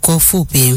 kwa ufupi.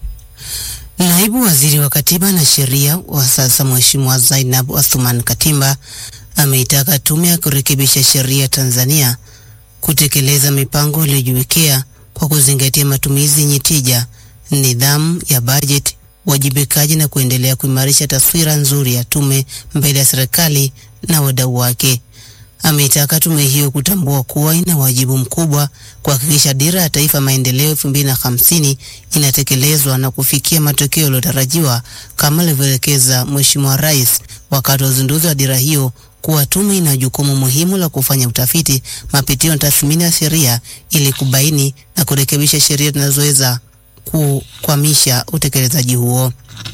Naibu Waziri wa Katiba na Sheria wa sasa Mheshimiwa Zainab Athman Katimba ameitaka Tume ya Kurekebisha Sheria Tanzania kutekeleza mipango iliyojiwekea kwa kuzingatia matumizi yenye tija, nidhamu ya bajeti, uwajibikaji na kuendelea kuimarisha taswira nzuri ya tume mbele ya serikali na wadau wake. Ameitaka tume hiyo kutambua kuwa ina wajibu mkubwa kuhakikisha dira ya taifa maendeleo 2050 inatekelezwa na kufikia matokeo yaliyotarajiwa kama alivyoelekeza Mheshimiwa Rais wakati wa uzinduzi wa dira hiyo kuwa tume ina jukumu muhimu la kufanya utafiti, mapitio na tathmini ya sheria ili kubaini na kurekebisha sheria zinazoweza kukwamisha utekelezaji huo.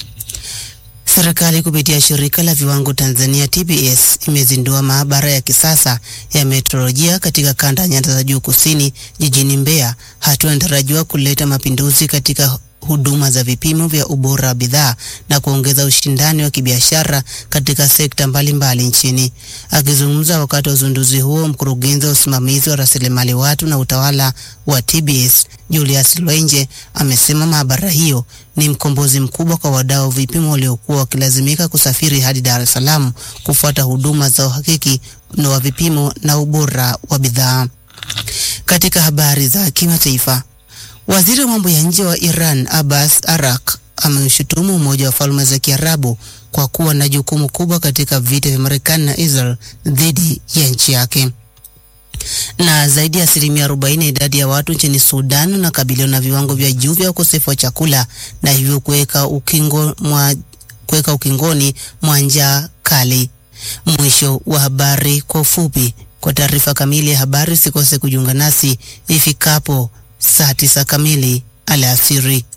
Serikali kupitia shirika la viwango Tanzania TBS imezindua maabara ya kisasa ya metrolojia katika kanda ya nyanda za juu kusini jijini Mbeya, hatua inatarajiwa kuleta mapinduzi katika huduma za vipimo vya ubora wa bidhaa na kuongeza ushindani wa kibiashara katika sekta mbalimbali mbali nchini. Akizungumza wakati wa uzinduzi huo, mkurugenzi wa usimamizi wa rasilimali watu na utawala wa TBS Julius Lwenje amesema maabara hiyo ni mkombozi mkubwa kwa wadau vipimo waliokuwa wakilazimika kusafiri hadi Dar es Salaam kufuata huduma za uhakiki wa vipimo na ubora wa bidhaa. Katika habari za kimataifa, Waziri wa mambo ya nje wa Iran Abbas Arak ameushutumu Umoja wa Falme za Kiarabu kwa kuwa na jukumu kubwa katika vita vya Marekani na Israel dhidi ya nchi yake. Na zaidi ya asilimia 40 idadi ya watu nchini Sudan wanakabiliwa na viwango vya juu vya ukosefu wa chakula na hivyo kuweka ukingo mwa kuweka ukingoni mwa njaa kali. Mwisho wa habari kwa ufupi. Kwa taarifa kamili ya habari usikose kujiunga nasi ifikapo saa tisa kamili alasiri.